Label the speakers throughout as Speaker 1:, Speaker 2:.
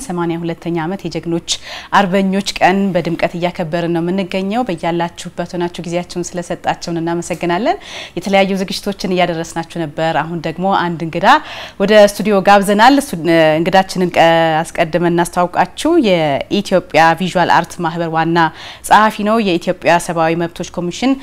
Speaker 1: ሰማንያ ሁለተኛ ዓመት የጀግኖች አርበኞች ቀን በድምቀት እያከበርን ነው የምንገኘው። በያላችሁበት ሆናችሁ ጊዜያችሁን ስለሰጣችሁን እናመሰግናለን። የተለያዩ ዝግጅቶችን እያደረስናችሁ ነበር። አሁን ደግሞ አንድ እንግዳ ወደ ስቱዲዮ ጋብዘናል። እንግዳችንን አስቀድመን እናስተዋውቃችሁ። የኢትዮጵያ ቪዥዋል አርት ማህበር ዋና ጸሐፊ ነው። የኢትዮጵያ ሰብአዊ መብቶች ኮሚሽን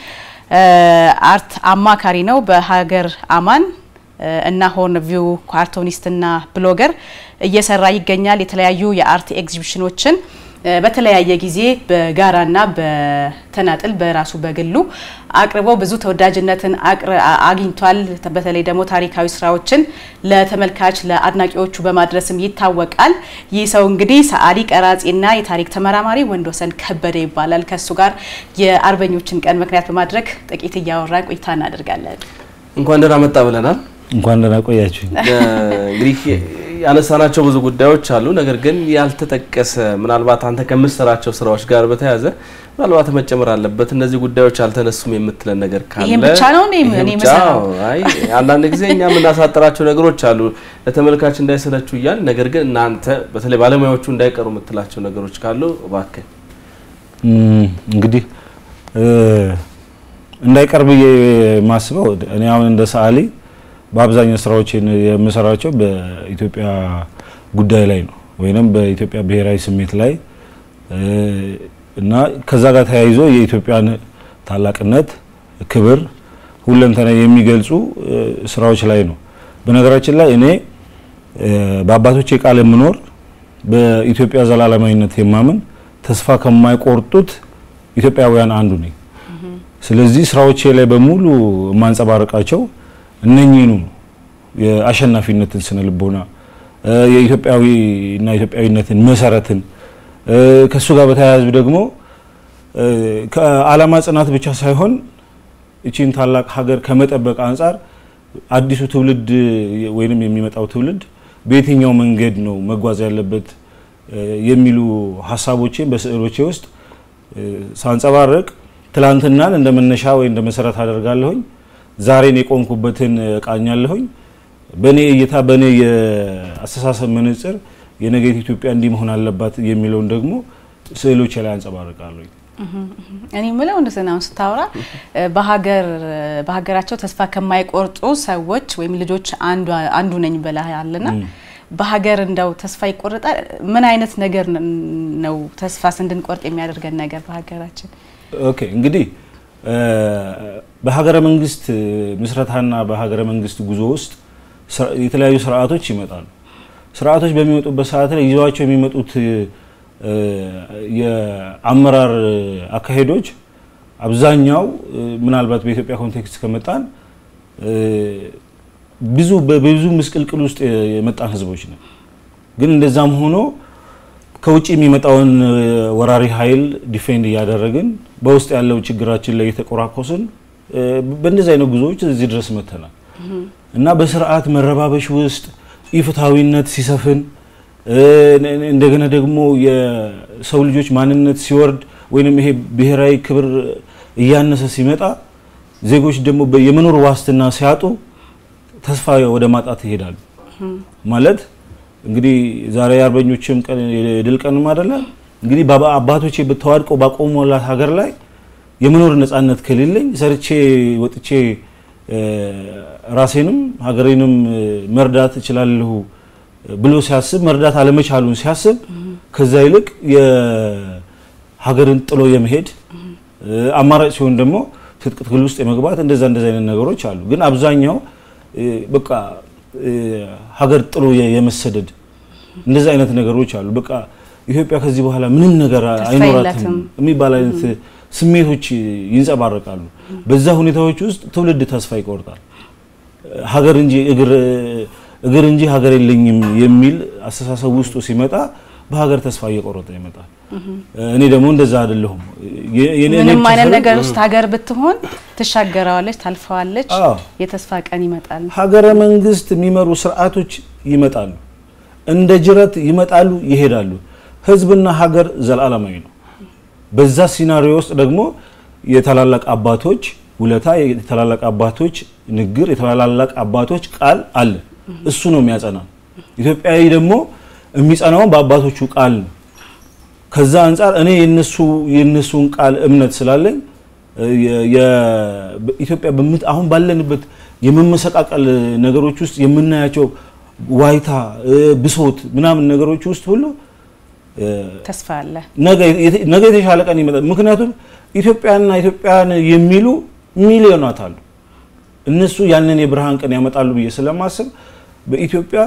Speaker 1: አርት አማካሪ ነው። በሀገር አማን እና ሆርን ቪው ካርቶኒስትና ብሎገር እየሰራ ይገኛል። የተለያዩ የአርት ኤግዚቢሽኖችን በተለያየ ጊዜ በጋራና በተናጥል በራሱ በግሉ አቅርቦ ብዙ ተወዳጅነትን አግኝቷል። በተለይ ደግሞ ታሪካዊ ስራዎችን ለተመልካች ለአድናቂዎቹ በማድረስም ይታወቃል። ይህ ሰው እንግዲህ ሰዓሊ ቀራጺና የታሪክ ተመራማሪ ወንድወሰን ከበደ ይባላል። ከእሱ ጋር የአርበኞችን ቀን ምክንያት በማድረግ ጥቂት እያወራን ቆይታ እናደርጋለን።
Speaker 2: እንኳን ደህና መጣ ብለናል።
Speaker 3: እንኳን ደህና ቆያችሁ።
Speaker 2: እንግዲህ ያነሳናቸው ብዙ ጉዳዮች አሉ። ነገር ግን ያልተጠቀሰ ምናልባት አንተ ከምትሰራቸው ስራዎች ጋር በተያያዘ ምናልባት መጨመር አለበት እነዚህ ጉዳዮች አልተነሱም የምትለን ነገር ካለ
Speaker 1: ይሄን ብቻ ነው እኔ
Speaker 2: ይሄ
Speaker 1: እኔ
Speaker 2: ብቻ
Speaker 1: የምሰራው?
Speaker 2: አይ አንዳንድ ጊዜ እኛ የምናሳጥራቸው ነገሮች አሉ ለተመልካች እንዳይሰለቹ እያል ነገር ግን እናንተ በተለይ ባለሙያዎቹ እንዳይቀሩ የምትላቸው ነገሮች ካሉ እባክህ
Speaker 3: እም፣ እንግዲህ እ፣ እንዳይቀር ብዬ የማስበው እኔ አሁን እንደ ሰዓሊ በአብዛኛው ስራዎችን የምሰራቸው በኢትዮጵያ ጉዳይ ላይ ነው ወይንም በኢትዮጵያ ብሔራዊ ስሜት ላይ እ፣ እና ከዛ ጋር ተያይዞ የኢትዮጵያን ታላቅነት፣ ክብር፣ ሁለንተና የሚገልጹ እ፣ ስራዎች ላይ ነው። በነገራችን ላይ እኔ እ፣ በአባቶቼ ቃል የምኖር በኢትዮጵያ ዘላለማዊነት የማምን ተስፋ ከማይቆርጡት ኢትዮጵያውያን አንዱ ነኝ። ስለዚህ ስራዎቼ ላይ በሙሉ የማንጸባረቃቸው እነኚህኑ ነው። የአሸናፊነትን ስነ ልቦና እ፣ የኢትዮጵያዊና ኢትዮጵያዊነትን መሰረትን እ፣ ከእሱ ጋር በተያያዙ ደግሞ እ፣ ከዓላማ ጽናት ብቻ ሳይሆን እቺን ታላቅ ሀገር ከመጠበቅ አንጻር አዲሱ ትውልድ ወይንም የሚመጣው ትውልድ በየትኛው መንገድ ነው መጓዝ ያለበት እ፣ የሚሉ ሀሳቦችን በስዕሎቼ ውስጥ እ፣ ሳንጸባረቅ ትላንትናን እንደ መነሻ ወይ እንደ መሰረት አደርጋለሁኝ። ዛሬን የቆምኩበትን እቃኛለሁኝ። በእኔ እይታ በእኔ የአስተሳሰብ መነጽር የነገት ኢትዮጵያ እንዲህ መሆን አለባት የሚለውን ደግሞ ስዕሎቼ ላይ አንጸባርቃለሁኝ።
Speaker 1: እኔ የምለው እንደዚህ ነው። ስታወራ በሀገር በሀገራቸው ተስፋ ከማይቆርጡ ሰዎች ወይም ልጆች አንዱ አንዱ ነኝ ብለሃልና በሀገር እንደው ተስፋ ይቆርጣል። ምን አይነት ነገር ነው ተስፋስ እንድንቆርጥ የሚያደርገን ነገር በሀገራችን?
Speaker 3: ኦኬ እንግዲህ እ፣ በሀገረ መንግስት ምስረታና በሀገረ መንግስት ጉዞ ውስጥ ስራ- የተለያዩ ስርዓቶች ይመጣሉ። ስርዓቶች በሚመጡበት ሰዓት ላይ ይዘዋቸው የሚመጡት እ፣ የአመራር አካሄዶች አብዛኛው እ፣ ምናልባት በኢትዮጵያ ኮንቴክስት ከመጣን እ፣ ብዙ በብዙ ምስቅልቅል ውስጥ የመጣን ህዝቦች ነው። ግን እንደዛም ሆኖ ከውጭ የሚመጣውን እ፣ ወራሪ ኃይል ዲፌንድ እያደረግን በውስጥ ያለው ችግራችን ላይ የተቆራኮስን እ፣ በእንደዚህ አይነት ጉዞዎች እዚህ ድረስ መተናል እና በስርዓት መረባበሽ ውስጥ ኢፍትሐዊነት ሲሰፍን እ፣ እንደገና ደግሞ የሰው ልጆች ማንነት ሲወርድ ወይንም ይሄ ብሔራዊ ክብር እያነሰ ሲመጣ ዜጎች ደግሞ በ- የመኖር ዋስትና ሲያጡ ተስፋ ወደ ማጣት ይሄዳሉ። ማለት እንግዲህ ዛሬ የአርበኞችም ቀን የድል ቀንም አይደለ እንግዲህ ባባ- አባቶቼ በተዋድቀው ባቆሙላት ሀገር ላይ የመኖር ነጻነት ከሌለኝ ሰርቼ ወጥቼ እ፣ ራሴንም ሀገሬንም እ፣ መርዳት እችላለሁ ብሎ ሲያስብ መርዳት አለመቻሉን ሲያስብ ከዛ ይልቅ የሀገርን ጥሎ የመሄድ እ፣ አማራጭ ሲሆን ደግሞ ትጥቅ ትግል ውስጥ የመግባት እንደዛ እንደዛ አይነት ነገሮች አሉ። ግን አብዛኛው እ፣ በቃ እ፣ ሀገር ጥሎ የ- የመሰደድ እንደዛ አይነት ነገሮች አሉ። በቃ ኢትዮጵያ ከዚህ በኋላ ምንም ነገር
Speaker 1: ተስፋ
Speaker 3: አይኖራትም
Speaker 1: የላትም።
Speaker 3: የሚባል አይነት ስሜቶች ይንጸባረቃሉ። በዛ ሁኔታዎች ውስጥ ትውልድ ተስፋ ይቆርጣል። ሀገር እንጂ እግር እግር እንጂ ሀገር የለኝም የሚል አስተሳሰብ ውስጡ ሲመጣ በሀገር ተስፋ እየቆረጠ ይመጣል። እኔ ደግሞ እንደዛ አይደለሁም። የ- የኔ- እኔ
Speaker 1: ምንም
Speaker 3: ብቻ
Speaker 1: አይነት
Speaker 3: ሳይሆን
Speaker 1: ነገር ውስጥ ሀገር ብትሆን ትሻገረዋለች፣ ታልፈዋለች።
Speaker 3: አዎ።
Speaker 1: የተስፋ ቀን ይመጣል።
Speaker 3: ሀገረ መንግስት የሚመሩ ስርዓቶች ይመጣሉ፣ እንደ ጅረት ይመጣሉ፣ ይሄዳሉ። ህዝብና ሀገር ዘላለማዊ ነው። በዛ ሲናሪዮ ውስጥ ደግሞ የታላላቅ አባቶች ውለታ፣ የታላላቅ አባቶች ንግር፣ የታላላቅ አባቶች ቃል አለ። እሱ ነው የሚያጸና። ኢትዮጵያዊ ደግሞ የሚጸናውን በአባቶቹ ቃል ነው። ከዛ አንጻር እኔ የነሱ የነሱን ቃል እምነት ስላለኝ ኢትዮጵያ አሁን ባለንበት የመመሰቃቀል ነገሮች ውስጥ የምናያቸው ዋይታ፣ ብሶት ምናምን ነገሮች ውስጥ ሁሉ
Speaker 1: ተስፋ አለ።
Speaker 3: ነገ የተሻለ ቀን ይመጣል። ምክንያቱም ኢትዮጵያና ኢትዮጵያን የሚሉ ሚሊዮናት አሉ። እነሱ ያንን የብርሃን ቀን ያመጣሉ ብዬ ስለማስብ በኢትዮጵያ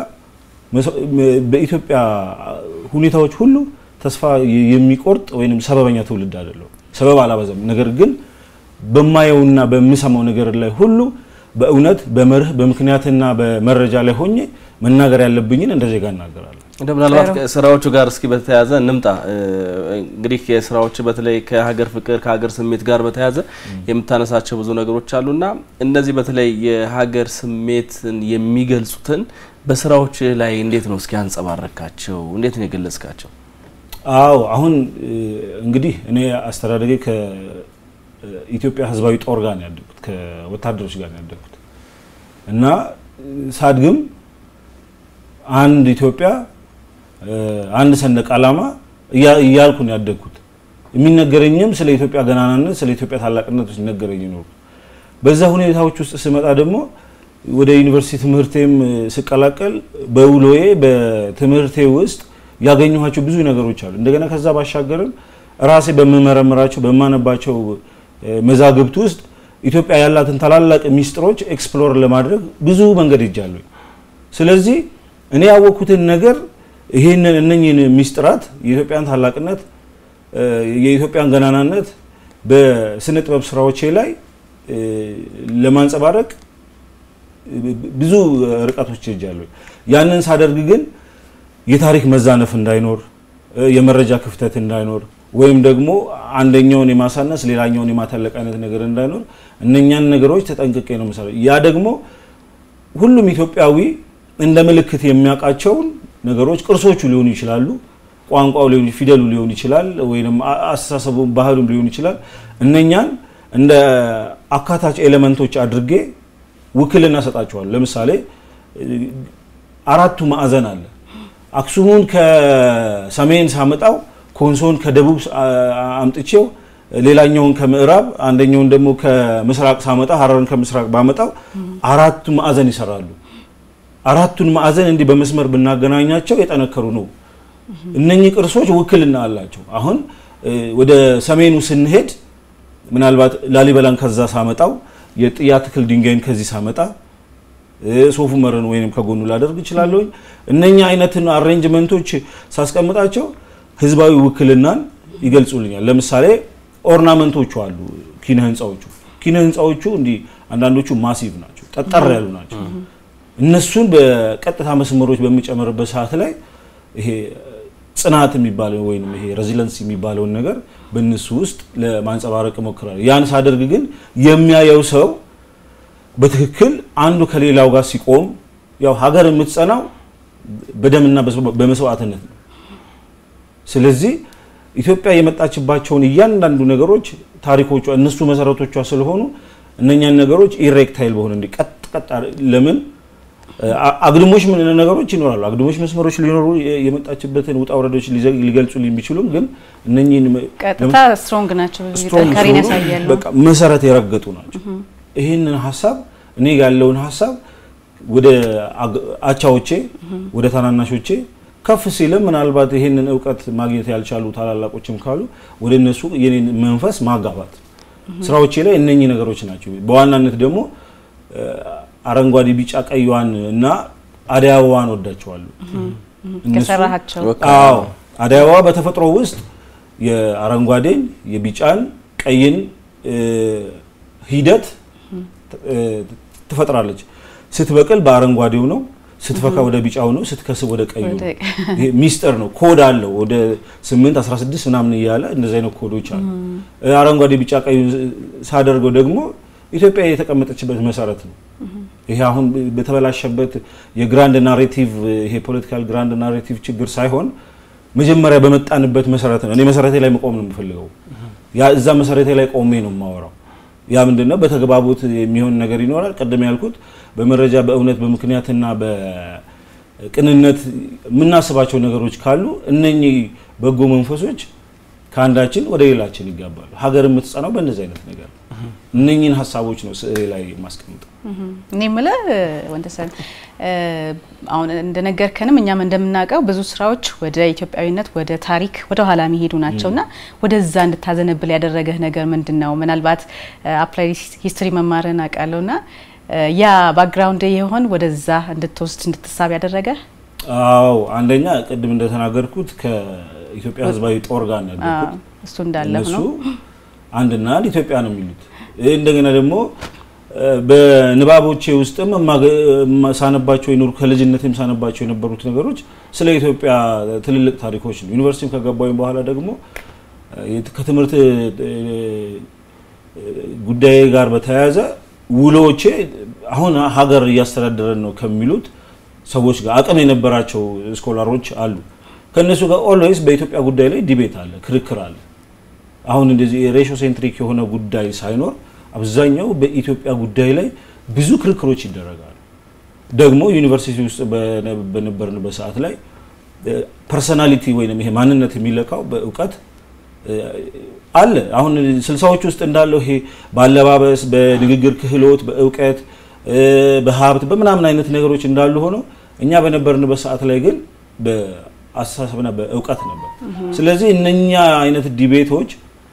Speaker 3: በኢትዮጵያ ሁኔታዎች ሁሉ ተስፋ የሚቆርጥ ወይም ሰበበኛ ትውልድ አይደለም። ሰበብ አላበዛም። ነገር ግን በማየውና በምሰማው ነገር ላይ ሁሉ በእውነት በመርህ በምክንያትና በመረጃ ላይ ሆኜ መናገር ያለብኝን እንደ ዜጋ እናገራለሁ።
Speaker 2: እንደ ምናልባት ስራዎቹ ጋር እስኪ በተያያዘ እንምጣ። እንግዲህ የስራዎች በተለይ ከሀገር ፍቅር ከሀገር ስሜት ጋር በተያያዘ የምታነሳቸው ብዙ ነገሮች አሉና እነዚህ በተለይ የሀገር ስሜትን የሚገልጹትን በስራዎች ላይ እንዴት ነው እስኪ አንጸባረካቸው? እንዴት ነው የገለጽካቸው?
Speaker 3: አዎ አሁን እንግዲህ እኔ አስተዳደጌ ከኢትዮጵያ ሕዝባዊ ጦር ጋር ነው ያደግኩት፣ ከወታደሮች ጋር ነው ያደግኩት እና ሳድግም አንድ ኢትዮጵያ አንድ ሰንደቅ ዓላማ እያልኩ ነው ያደግኩት። የሚነገረኝም ስለ ኢትዮጵያ ገናናነት፣ ስለ ኢትዮጵያ ታላቅነት ሲነገረኝ ነው። በዛ ሁኔታዎች ውስጥ ስመጣ ደግሞ ወደ ዩኒቨርሲቲ ትምህርቴም ስቀላቀል በውሎዬ በትምህርቴ ውስጥ ያገኘኋቸው ብዙ ነገሮች አሉ። እንደገና ከዛ ባሻገርም ራሴ በምመረምራቸው በማነባቸው መዛግብት ውስጥ ኢትዮጵያ ያላትን ታላላቅ ሚስጥሮች ኤክስፕሎር ለማድረግ ብዙ መንገድ ሄጃለሁ። ስለዚህ እኔ ያወቅኩትን ነገር ይህንን እነኝህን ሚስጥራት የኢትዮጵያን ታላቅነት የኢትዮጵያን ገናናነት በስነ ጥበብ ስራዎቼ ላይ ለማንጸባረቅ ብዙ ርቀቶች ሄጃለሁ። ያንን ሳደርግ ግን የታሪክ መዛነፍ እንዳይኖር፣ የመረጃ ክፍተት እንዳይኖር ወይም ደግሞ አንደኛውን የማሳነስ ሌላኛውን የማተለቅ አይነት ነገር እንዳይኖር እነኛን ነገሮች ተጠንቅቄ ነው የምሰራው። ያ ደግሞ ሁሉም ኢትዮጵያዊ እንደ ምልክት የሚያውቃቸውን ነገሮች ቅርሶቹ ሊሆኑ ይችላሉ፣ ቋንቋው ሊሆን ፊደሉ ሊሆን ይችላል፣ ወይም አስተሳሰቡ ባህሉም ሊሆን ይችላል። እነኛን እንደ አካታች ኤሌመንቶች አድርጌ ውክልና ሰጣቸዋል። ለምሳሌ አራቱ ማዕዘን አለ። አክሱሙን ከሰሜን ሳመጣው ኮንሶን ከደቡብ አምጥቼው ሌላኛውን ከምዕራብ አንደኛውን ደግሞ ከምስራቅ ሳመጣ ሀረርን ከምስራቅ ባመጣው አራቱ ማዕዘን ይሰራሉ። አራቱን ማዕዘን እንዲህ በመስመር ብናገናኛቸው የጠነከሩ ነው። እነኚህ ቅርሶች ውክልና አላቸው። አሁን ወደ ሰሜኑ ስንሄድ ምናልባት ላሊበላን ከዛ ሳመጣው የጥያ ትክል ድንጋይን ከዚህ ሳመጣ ሶፍ ዑመርን ወይም ከጎኑ ላደርግ እችላለሁ። እነኛ አይነትን አሬንጅመንቶች ሳስቀምጣቸው ህዝባዊ ውክልናን ይገልጹልኛል። ለምሳሌ ኦርናመንቶቹ አሉ፣ ኪነ ህንፃዎቹ ኪነ ህንፃዎቹ እንዲህ አንዳንዶቹ ማሲቭ ናቸው፣ ጠጠር ያሉ ናቸው። እነሱን በቀጥታ መስመሮች በሚጨምርበት ሰዓት ላይ ይሄ ጽናት የሚባለው ወይም ይሄ ሬዚለንስ የሚባለውን ነገር በእነሱ ውስጥ ለማንጸባረቅ እሞክራለሁ። ያን ሳደርግ ግን የሚያየው ሰው በትክክል አንዱ ከሌላው ጋር ሲቆም ያው ሀገር የምትጸናው በደምና በመስዋዕትነት ነው። ስለዚህ ኢትዮጵያ የመጣችባቸውን እያንዳንዱ ነገሮች ታሪኮቿ እነሱ መሰረቶቿ ስለሆኑ እነኛን ነገሮች ኢሬክታይል በሆነ እንዲ ቀጥ ቀጥ ለምን አግድሞች ምን ነገሮች ይኖራሉ። አግድሞች መስመሮች ሊኖሩ የመጣችበትን ውጣ ውረዶች ሊገልጹ የሚችሉም ግን እነኚህን
Speaker 1: ቀጥታ ስትሮንግ ናቸው፣ ጥንካሬን ያሳያሉ።
Speaker 3: በቃ መሰረት የረገጡ ናቸው። ይህንን ሀሳብ እኔ ያለውን ሀሳብ ወደ አቻዎቼ ወደ ታናናሾቼ ከፍ ሲልም ምናልባት ይህንን እውቀት ማግኘት ያልቻሉ ታላላቆችም ካሉ ወደ እነሱ የኔን መንፈስ ማጋባት ስራዎቼ ላይ እነኚህ ነገሮች ናቸው። በዋናነት ደግሞ አረንጓዴ፣ ቢጫ፣ ቀይዋን እና አደይ አበባን ወዳቸዋለሁ።
Speaker 1: ከሰራሃቸው
Speaker 3: አዎ አደይ አበባ በተፈጥሮ ውስጥ የአረንጓዴን፣ የቢጫን፣ ቀይን ሂደት ትፈጥራለች። ስትበቅል በአረንጓዴው ነው፣ ስትፈካ ወደ ቢጫው ነው፣ ስትከስብ ወደ ቀዩ ነው። ይሄ ሚስጥር ነው። ኮድ አለው ወደ 8 16 ምናምን እያለ እንደዚህ አይነት ኮዶች አሉ። አረንጓዴ፣ ቢጫ፣ ቀዩ ሳደርገው ደግሞ ኢትዮጵያ የተቀመጠችበት መሰረት ነው። ይሄ አሁን በተበላሸበት የግራንድ ናሬቲቭ ይሄ ፖለቲካል ግራንድ ናሬቲቭ ችግር ሳይሆን መጀመሪያ በመጣንበት መሰረት ነው። እኔ መሰረቴ ላይ መቆም ነው የምፈልገው። ያ እዛ መሰረቴ ላይ ቆሜ ነው የማወራው። ያ ምንድነው? በተግባቦት የሚሆን ነገር ይኖራል። ቀደም ያልኩት በመረጃ በእውነት በምክንያትና ቅንነት የምናስባቸው ነገሮች ካሉ እነኚህ በጎ መንፈሶች ከአንዳችን ወደ ሌላችን ይጋባሉ። ሀገር የምትጸናው በእነዚህ አይነት ነገር ነው። እነኚህን ሀሳቦች ነው ስዕሌ ላይ ማስቀምጠው።
Speaker 1: እኔ የምልህ ወንደሰን አሁን እንደነገርከንም እኛም እንደምናውቀው ብዙ ስራዎች ወደ ኢትዮጵያዊነት ወደ ታሪክ ወደ ኋላ የሚሄዱ ናቸውና ወደዛ እንድታዘነብል ያደረገህ ነገር ምንድን ነው? ምናልባት አፕላይ ሂስትሪ መማርን አውቃለሁና ያ ባክግራውንድ የሆን ወደዛ እንድትወስድ እንድትሳብ ያደረገ?
Speaker 3: አዎ አንደኛ ቅድም እንደተናገርኩት ከኢትዮጵያ ሕዝባዊ ጦር ጋር ነው ያደረኩት።
Speaker 1: እሱ እንዳለ
Speaker 3: እነሱ
Speaker 1: ነው።
Speaker 3: አንድና አንድ ኢትዮጵያ ነው የሚሉት። እንደገና ደግሞ በንባቦቼ ውስጥም ሳነባቸው የኖሩ ከልጅነትም ሳነባቸው የነበሩት ነገሮች ስለ ኢትዮጵያ ትልልቅ ታሪኮች ነው። ዩኒቨርሲቲም ከገባሁኝ በኋላ ደግሞ ከትምህርት ጉዳይ ጋር በተያያዘ ውሎቼ አሁን ሀገር እያስተዳደረን ነው ከሚሉት ሰዎች ጋር አቅም የነበራቸው ስኮላሮች አሉ። ከእነሱ ጋር ኦልዌይስ በኢትዮጵያ ጉዳይ ላይ ዲቤት አለ፣ ክርክር አለ። አሁን እንደዚህ ሬሾ ሴንትሪክ የሆነ ጉዳይ ሳይኖር አብዛኛው በኢትዮጵያ ጉዳይ ላይ ብዙ ክርክሮች ይደረጋሉ። ደግሞ ዩኒቨርሲቲ ውስጥ በነበርንበት ሰዓት ላይ ፐርሰናሊቲ ወይም ይሄ ማንነት የሚለካው በእውቀት አለ። አሁን ስልሳዎች ውስጥ እንዳለው ይሄ በአለባበስ፣ በንግግር ክህሎት፣ በእውቀት፣ በሀብት በምናምን አይነት ነገሮች እንዳሉ ሆነው እኛ በነበርንበት ሰዓት ላይ ግን በአስተሳሰብና በእውቀት ነበር። ስለዚህ እነኛ አይነት ዲቤቶች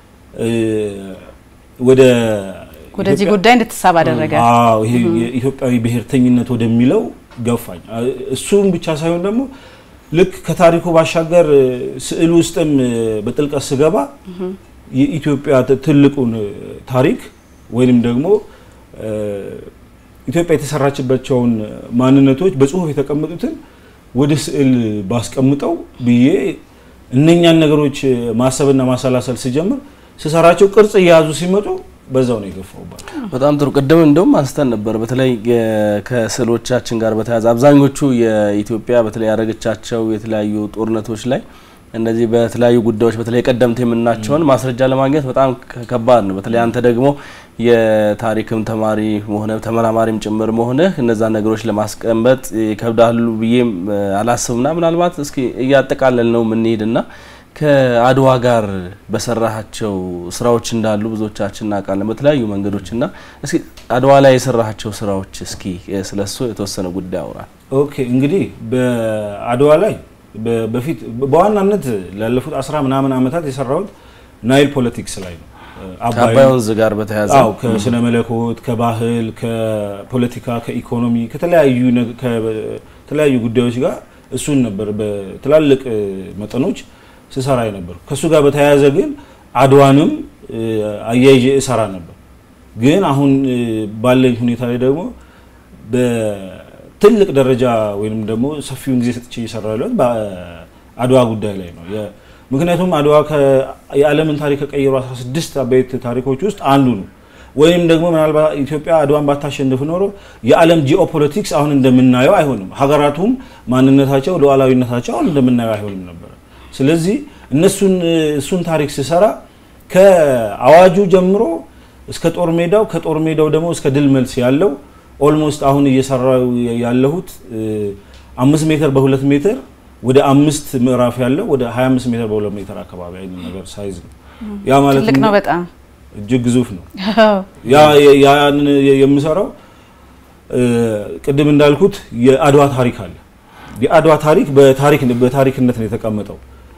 Speaker 3: ወደ
Speaker 1: ወደዚህ ጉዳይ እንድትሳብ አደረገ።
Speaker 3: አዎ ይሄ የኢትዮጵያዊ ብሔርተኝነት ወደሚለው ገፋኝ። እሱም ብቻ ሳይሆን ደግሞ ልክ ከታሪኩ ባሻገር ስዕል ውስጥም በጥልቀት ስገባ የኢትዮጵያ ትልቁን ታሪክ ወይንም ደግሞ ኢትዮጵያ የተሰራችባቸውን ማንነቶች በጽሁፍ የተቀመጡትን ወደ ስዕል ባስቀምጠው ብዬ እነኛን ነገሮች ማሰብና ማሰላሰል ስጀምር ስሰራቸው ቅርጽ እየያዙ ሲመጡ በዛው ነው የገፋውባቸው።
Speaker 2: በጣም ጥሩ። ቅድም እንደውም አንስተን ነበር። በተለይ ከስዕሎቻችን ጋር በተያያዘ አብዛኞቹ የኢትዮጵያ በተለይ ያደረገቻቸው የተለያዩ ጦርነቶች ላይ እነዚህ በተለያዩ ጉዳዮች በተለይ ቀደምት የምናቸውን ማስረጃ ለማግኘት በጣም ከባድ ነው። በተለይ አንተ ደግሞ የታሪክም ተማሪ መሆነ ተመራማሪም ጭምር መሆንህ እነዛን ነገሮች ለማስቀመጥ ይከብዳሉ ብዬም አላስብና ምናልባት እስኪ እያጠቃለል ነው የምንሄድና ከአድዋ ጋር በሰራሃቸው ስራዎች እንዳሉ ብዙዎቻችን እናውቃለን በተለያዩ መንገዶችና እስኪ አድዋ ላይ የሰራሃቸው ስራዎች እስኪ ስለሱ የተወሰነ ጉዳይ አውራል።
Speaker 3: ኦኬ እንግዲህ በአድዋ ላይ በፊት በዋናነት ላለፉት አስራ ምናምን ዓመታት የሰራሁት ናይል ፖለቲክስ ላይ ነው።
Speaker 2: ከአባይ ወንዝ ጋር በተያያዘ
Speaker 3: አዎ፣ ከስነ መለኮት፣ ከባህል፣ ከፖለቲካ፣ ከኢኮኖሚ ከተለያዩ ከተለያዩ ጉዳዮች ጋር እሱን ነበር በትላልቅ መጠኖች ስሰራ ነበር። ከእሱ ጋር በተያያዘ ግን አድዋንም አያይዤ እሰራ ነበር። ግን አሁን ባለኝ ሁኔታ ላይ ደግሞ በትልቅ ደረጃ ወይም ደግሞ ሰፊውን ጊዜ ሰጥቼ እየሰራ ያለሁት በአድዋ ጉዳይ ላይ ነው። ምክንያቱም አድዋ የዓለምን ታሪክ ከቀየሩ 16 አበይት ታሪኮች ውስጥ አንዱ ነው። ወይም ደግሞ ምናልባት ኢትዮጵያ አድዋን ባታሸንፍ ኖሮ የዓለም ጂኦፖለቲክስ አሁን እንደምናየው አይሆንም። ሀገራቱም ማንነታቸው፣ ሉዓላዊነታቸው አሁን እንደምናየው አይሆንም ነበር። ስለዚህ እነሱን እሱን ታሪክ ስሰራ ከአዋጁ ጀምሮ እስከ ጦር ሜዳው ከጦር ሜዳው ደግሞ እስከ ድል መልስ ያለው ኦልሞስት አሁን እየሰራው ያለሁት አምስት ሜትር በሁለት ሜትር ወደ አምስት ምዕራፍ ያለው ወደ 25 ሜትር በሁለት ሜትር አካባቢ አይነት ነገር ሳይዝ ነው። ያ ማለት
Speaker 1: ትልቅ ነው በጣም
Speaker 3: እጅግ ግዙፍ ነው። ያ ያን የምሰራው ቅድም እንዳልኩት የአድዋ ታሪክ አለ። የአድዋ ታሪክ በታሪክ በታሪክነት ነው የተቀመጠው።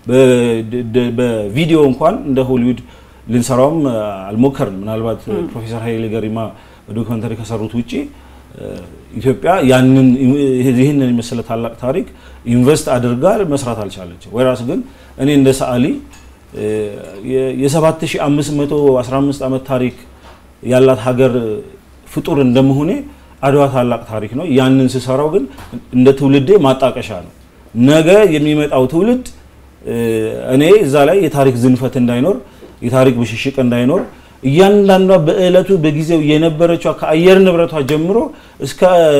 Speaker 3: በቪዲዮ እንኳን እንደ ሆሊውድ ልንሰራውም አልሞከርንም። ምናልባት ፕሮፌሰር ኃይሌ ገሪማ በዶክመንተሪ ከሰሩት ውጪ ኢትዮጵያ ያንን ይህንን የመሰለ ታላቅ ታሪክ ኢንቨስት አድርጋ መስራት አልቻለችም። ወይራስ ግን እኔ እንደ ሰዓሊ የ7515 ዓመት ታሪክ ያላት ሀገር ፍጡር እንደመሆኔ አድዋ ታላቅ ታሪክ ነው። ያንን ስሰራው ግን እንደ ትውልዴ ማጣቀሻ ነው። ነገ የሚመጣው ትውልድ እኔ እዛ ላይ የታሪክ ዝንፈት እንዳይኖር፣ የታሪክ ብሽሽቅ እንዳይኖር እያንዳንዷ በእለቱ በጊዜው የነበረችው ከአየር ንብረቷ ጀምሮ እስከ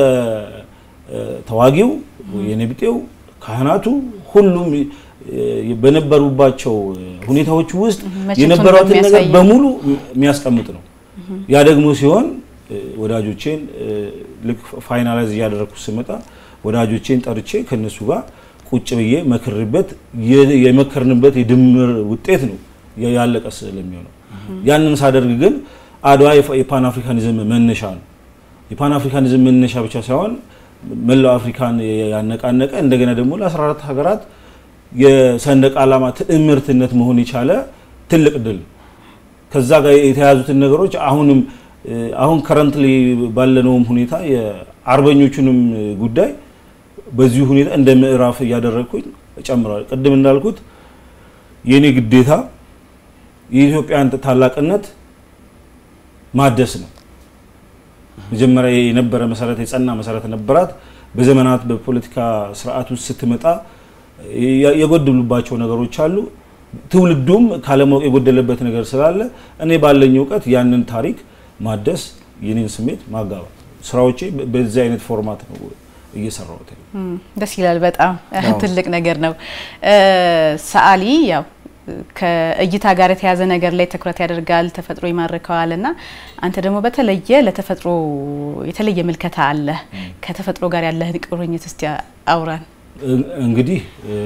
Speaker 3: ተዋጊው የነቢጤው ካህናቱ ሁሉም በነበሩባቸው ሁኔታዎች ውስጥ የነበሯትን ነገር በሙሉ የሚያስቀምጥ ነው። ያ ደግሞ ሲሆን ወዳጆቼን ልክ ፋይናላይዝ እያደረግኩ ስመጣ ወዳጆቼን ጠርቼ ከነሱ ጋር ቁጭ ብዬ መክርበት የመከርንበት የድምር ውጤት ነው ያለቀ ስለሚሆነው። ያንን ሳደርግ ግን አድዋ የፓን አፍሪካኒዝም መነሻ ነው። የፓን አፍሪካኒዝም መነሻ ብቻ ሳይሆን መላው አፍሪካን ያነቃነቀ እንደገና ደግሞ ለ14 ሀገራት የሰንደቅ ዓላማ ትዕምርትነት መሆን የቻለ ትልቅ ድል ከዛ ጋር የተያዙትን ነገሮች አሁንም አሁን ከረንትሊ ባለነውም ሁኔታ የአርበኞቹንም ጉዳይ በዚሁ ሁኔታ እንደ ምዕራፍ እያደረግኩኝ እጨምራለሁ። ቅድም እንዳልኩት የእኔ ግዴታ የኢትዮጵያን ታላቅነት ማደስ ነው። መጀመሪያ የነበረ መሰረት የጸና መሰረት ነበራት። በዘመናት በፖለቲካ ስርዓት ውስጥ ስትመጣ የጎደሉባቸው ነገሮች አሉ። ትውልዱም ካለማወቅ የጎደለበት ነገር ስላለ እኔ ባለኝ እውቀት ያንን ታሪክ ማደስ የኔን ስሜት ማጋባት ስራዎቼ በዚህ አይነት ፎርማት ነው እየሰራሁት።
Speaker 1: ደስ ይላል። በጣም ትልቅ ነገር ነው። ሰዓሊ ያው ከእይታ ጋር የተያዘ ነገር ላይ ትኩረት ያደርጋል፣ ተፈጥሮ ይማርከዋል እና አንተ ደግሞ በተለየ ለተፈጥሮ የተለየ ምልከታ አለ። ከተፈጥሮ ጋር ያለህን ቁርኝት እስቲ አውራን።
Speaker 3: እንግዲህ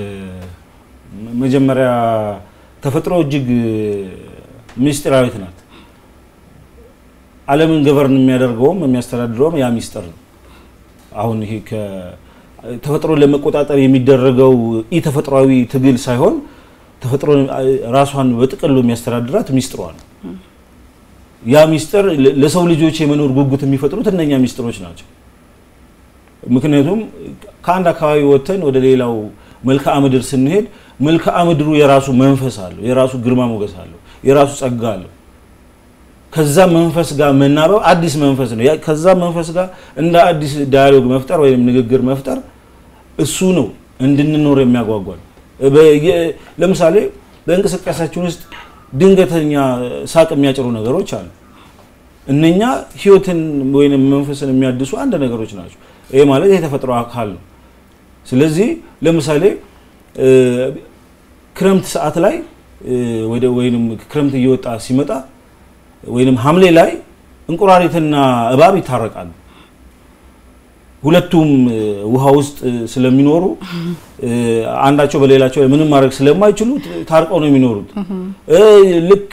Speaker 3: መጀመሪያ ተፈጥሮ እጅግ ምስጢራዊት ናት። ዓለምን ገቨርን የሚያደርገውም የሚያስተዳድረውም ያ ሚስጥር ነው። አሁን ይሄ ተፈጥሮን ለመቆጣጠር የሚደረገው ኢ ተፈጥሯዊ ትግል ሳይሆን ተፈጥሮ ራሷን በጥቅሉ የሚያስተዳድራት ሚስጥሯ ነው። ያ ሚስጥር ለሰው ልጆች የመኖር ጉጉት የሚፈጥሩት እነኛ ሚስጥሮች ናቸው። ምክንያቱም ከአንድ አካባቢ ወጥተን ወደ ሌላው መልክዓ ምድር ስንሄድ መልክዓ ምድሩ የራሱ መንፈስ አለው፣ የራሱ ግርማ ሞገስ አለው፣ የራሱ ጸጋ አለው። ከዛ መንፈስ ጋር መናበብ አዲስ መንፈስ ነው። ከዛ መንፈስ ጋር እንደ አዲስ ዳያሎግ መፍጠር ወይም ንግግር መፍጠር እሱ ነው እንድንኖር የሚያጓጓል። ለምሳሌ በእንቅስቃሴያችን ውስጥ ድንገተኛ ሳቅ የሚያጭሩ ነገሮች አሉ። እነኛ ህይወትን ወይም መንፈስን የሚያድሱ አንድ ነገሮች ናቸው። ይሄ ማለት የተፈጥሮ አካል ነው። ስለዚህ ለምሳሌ ክረምት ሰዓት ላይ ወይም ክረምት እየወጣ ሲመጣ ወይም ሐምሌ ላይ እንቁራሪትና እባብ ይታረቃሉ። ሁለቱም ውሃ ውስጥ ስለሚኖሩ አንዳቸው በሌላቸው ላይ ምንም ማድረግ ስለማይችሉ ታርቀው ነው የሚኖሩት። ልክ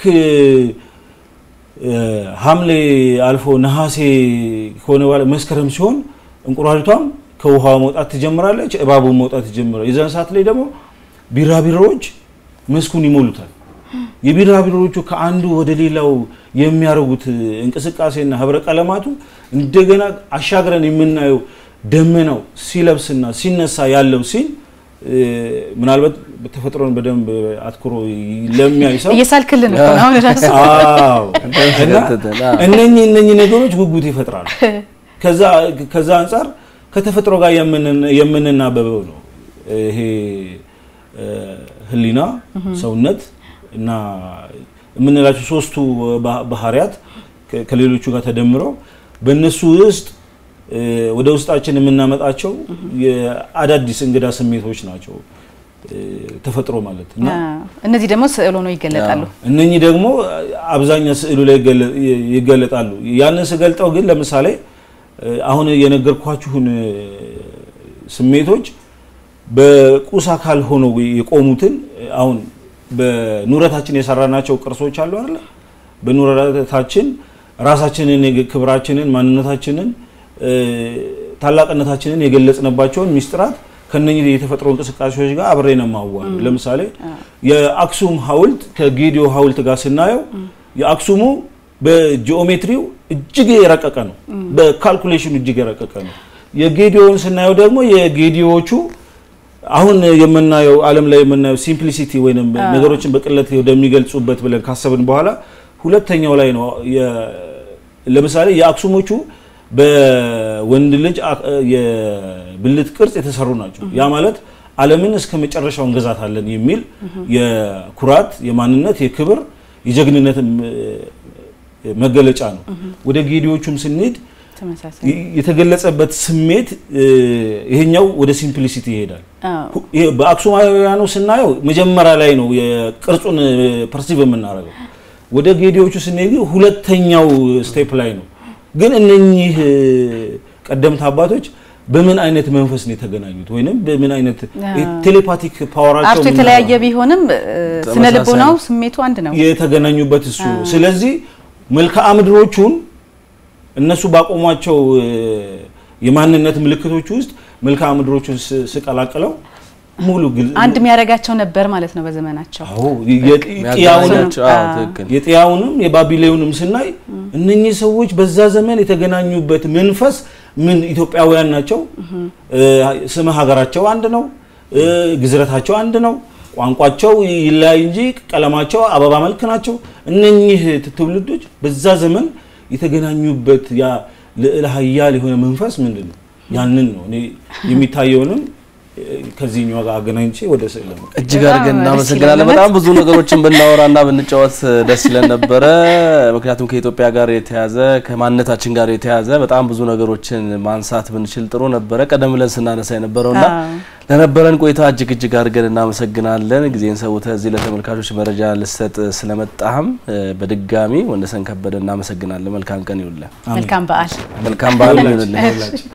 Speaker 3: ሐምሌ አልፎ ነሐሴ ከሆነ በኋላ መስከረም ሲሆን እንቁራሪቷም ከውሃ መውጣት ትጀምራለች፣ እባቡን መውጣት ትጀምራለች። የዛን ሰዓት ላይ ደግሞ ቢራቢሮዎች መስኩን ይሞሉታል። የቢራቢሮዎቹ ከአንዱ ወደ ሌላው የሚያደርጉት እንቅስቃሴና ህብረ ቀለማቱ እንደገና አሻግረን የምናየው ደመናው ሲለብስና ሲነሳ ያለው ሲል ምናልባት ተፈጥሮን በደንብ አትኩሮ ለሚያይ ሰው
Speaker 1: እየሳልክልን ነው አሁን ራሱ።
Speaker 3: አዎ እነኚህ እነኚህ ነገሮች ጉጉት ይፈጥራሉ። ከዛ ከዛ አንጻር ከተፈጥሮ ጋር የምንናበበው ነው ይሄ ህሊና፣ ሰውነት እና የምንላቸው ሶስቱ ባህሪያት ከሌሎቹ ጋር ተደምረው በእነሱ ውስጥ ወደ ውስጣችን የምናመጣቸው የአዳዲስ እንግዳ ስሜቶች ናቸው ተፈጥሮ ማለት እና
Speaker 1: እነዚህ ደግሞ ስዕል ሆነው ይገለጣሉ።
Speaker 3: እነኚህ ደግሞ አብዛኛው ስዕሉ ላይ ይገለጣሉ። ያንን ስገልጠው ግን ለምሳሌ አሁን የነገርኳችሁን ስሜቶች በቁስ አካል ሆነው የቆሙትን አሁን በኑረታችን የሰራናቸው ቅርሶች አሉ አይደለ? በኑረታችን ራሳችንን፣ ክብራችንን፣ ማንነታችንን፣ ታላቅነታችንን የገለጽንባቸውን ሚስጥራት ከነኚህ የተፈጥሮ እንቅስቃሴዎች ጋር አብሬ ነው የማዋሉ። ለምሳሌ የአክሱም ሐውልት ከጌዲዮ ሐውልት ጋር ስናየው የአክሱሙ በጂኦሜትሪው እጅግ የረቀቀ ነው። በካልኩሌሽኑ እጅግ የረቀቀ ነው። የጌዲዮውን ስናየው ደግሞ የጌዲዮዎቹ አሁን የምናየው ዓለም ላይ የምናየው ሲምፕሊሲቲ ወይም ነገሮችን በቅለት ወደሚገልጹበት ብለን ካሰብን በኋላ ሁለተኛው ላይ ነው። ለምሳሌ የአክሱሞቹ በወንድ ልጅ የብልት ቅርጽ የተሰሩ ናቸው። ያ ማለት ዓለምን እስከ መጨረሻው እንገዛታለን የሚል የኩራት፣ የማንነት፣ የክብር፣ የጀግንነት መገለጫ ነው። ወደ ጌዲዎቹም ስንሄድ የተገለጸበት ስሜት ይሄኛው ወደ ሲምፕሊሲቲ ይሄዳል። በአክሱማውያኑ ስናየው መጀመሪያ ላይ ነው የቅርጹን ፐርሲቭ የምናደርገው። ወደ ጌዲዎቹ ስንሄድ ሁለተኛው ስቴፕ ላይ ነው። ግን እነኚህ ቀደምት አባቶች በምን አይነት መንፈስ ነው የተገናኙት? ወይንም በምን አይነት ቴሌፓቲክ ፓወራቸው
Speaker 1: አርቱ የተለያየ ቢሆንም ስነ ልቦናው ስሜቱ አንድ ነው
Speaker 3: የተገናኙበት እሱ። ስለዚህ መልክዓ ምድሮቹን እነሱ ባቆሟቸው የማንነት ምልክቶች ውስጥ መልክዓ ምድሮቹን ስቀላቅለው ሙሉ
Speaker 1: አንድ የሚያደርጋቸው ነበር ማለት ነው በዘመናቸው።
Speaker 3: አዎ የጥያውንም የባቢሌውንም ስናይ እነኚህ ሰዎች በዛ ዘመን የተገናኙበት መንፈስ ምን ኢትዮጵያውያን ናቸው። ስመ ሀገራቸው አንድ ነው። ግዝረታቸው አንድ ነው። ቋንቋቸው ይለያይ እንጂ ቀለማቸው አበባ መልክ ናቸው። እነኚህ ትውልዶች በዛ ዘመን የተገናኙበት ያ ልዕለ ኃያል የሆነ መንፈስ ምንድን ነው? ያንን ነው እኔ የሚታየውንም ከዚህኛው ጋር አገናኝቼ ወደ ስዕል ነው።
Speaker 2: እጅግ አድርገን እናመሰግናለን። በጣም ብዙ ነገሮችን ብናወራና ብንጫወት ደስ ይለን ነበረ። ምክንያቱም ከኢትዮጵያ ጋር የተያዘ ከማንነታችን ጋር የተያዘ በጣም ብዙ ነገሮችን ማንሳት ብንችል ጥሩ ነበረ። ቀደም ብለን ስናነሳ የነበረውና ለነበረን ቆይታ እጅግ እጅግ አድርገን እናመሰግናለን። ጊዜን ሰውተህ እዚህ ለተመልካቾች መረጃ ልሰጥ ስለመጣህም በድጋሚ ወንደሰን ከበደ እናመሰግናለን። መልካም ቀን ይውልህ።
Speaker 1: መልካም በዓል
Speaker 2: መልካም በዓል ይሁንልህ።